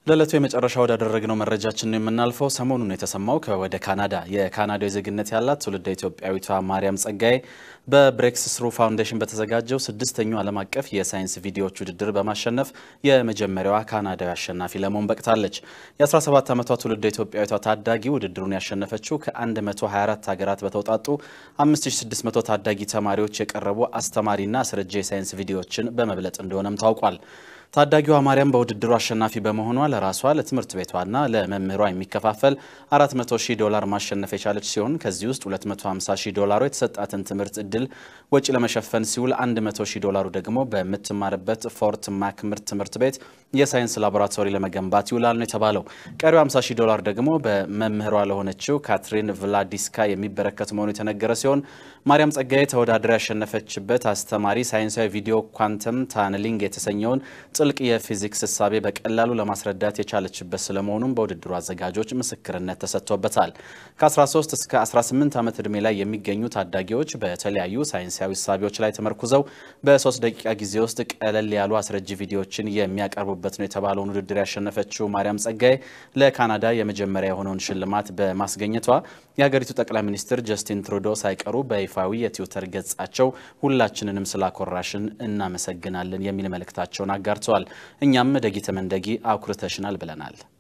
ለዕለቱ የመጨረሻ ወዳደረግነው መረጃችን ነው የምናልፈው። ሰሞኑን የተሰማው ከወደ ካናዳ የካናዳዊ ዜግነት ያላት ትውልደ ኢትዮጵያዊቷ ማርያም ጸጋዬ በብሬክስ ስሩ ፋውንዴሽን በተዘጋጀው ስድስተኛው ዓለም አቀፍ የሳይንስ ቪዲዮዎች ውድድር በማሸነፍ የመጀመሪያዋ ካናዳዊ አሸናፊ ለመሆን በቅታለች። የ17 ዓመቷ ትውልደ ኢትዮጵያዊቷ ታዳጊ ውድድሩን ያሸነፈችው ከ124 ሀገራት በተውጣጡ 5600 ታዳጊ ተማሪዎች የቀረቡ አስተማሪና አስረጃ የሳይንስ ቪዲዮዎችን በመብለጥ እንደሆነም ታውቋል። ታዳጊዋ ማርያም በውድድሩ አሸናፊ በመሆኗ ለራሷ ለትምህርት ቤቷና ለመምህሯ የሚከፋፈል 400 ሺህ ዶላር ማሸነፍ የቻለች ሲሆን ከዚህ ውስጥ 250 ሺህ ዶላሩ የተሰጣትን ትምህርት እድል ወጪ ለመሸፈን ሲውል 100 ሺህ ዶላሩ ደግሞ በምትማርበት ፎርት ማክምርት ትምህርት ቤት የሳይንስ ላቦራቶሪ ለመገንባት ይውላል ነው የተባለው። ቀሪው 50 ሺህ ዶላር ደግሞ በመምህሯ ለሆነችው ካትሪን ቭላዲስካ የሚበረከት መሆኑ የተነገረ ሲሆን ማርያም ጸጋዬ ተወዳድራ ያሸነፈችበት አስተማሪ ሳይንሳዊ ቪዲዮ ኳንተም ታነሊንግ የተሰኘውን ጥልቅ የፊዚክስ እሳቤ በቀላሉ ለማስረዳት የቻለችበት ስለመሆኑም በውድድሩ አዘጋጆች ምስክርነት ተሰጥቶበታል። ከ13 እስከ 18 ዓመት ዕድሜ ላይ የሚገኙ ታዳጊዎች በተለያዩ ሳይንሳዊ እሳቤዎች ላይ ተመርኩዘው በሶስት ደቂቃ ጊዜ ውስጥ ቀለል ያሉ አስረጂ ቪዲዮዎችን የሚያቀርቡበት ነው የተባለውን ውድድር ያሸነፈችው ማርያም ጸጋዬ ለካናዳ የመጀመሪያ የሆነውን ሽልማት በማስገኘቷ የሀገሪቱ ጠቅላይ ሚኒስትር ጀስቲን ትሩዶ ሳይቀሩ በይፋዊ የትዊተር ገጻቸው ሁላችንንም ስላኮራሽን እናመሰግናለን የሚል መልእክታቸውን አጋርተዋል። እኛም ደጊ ተመንደጊ አኩርተሽናል ብለናል።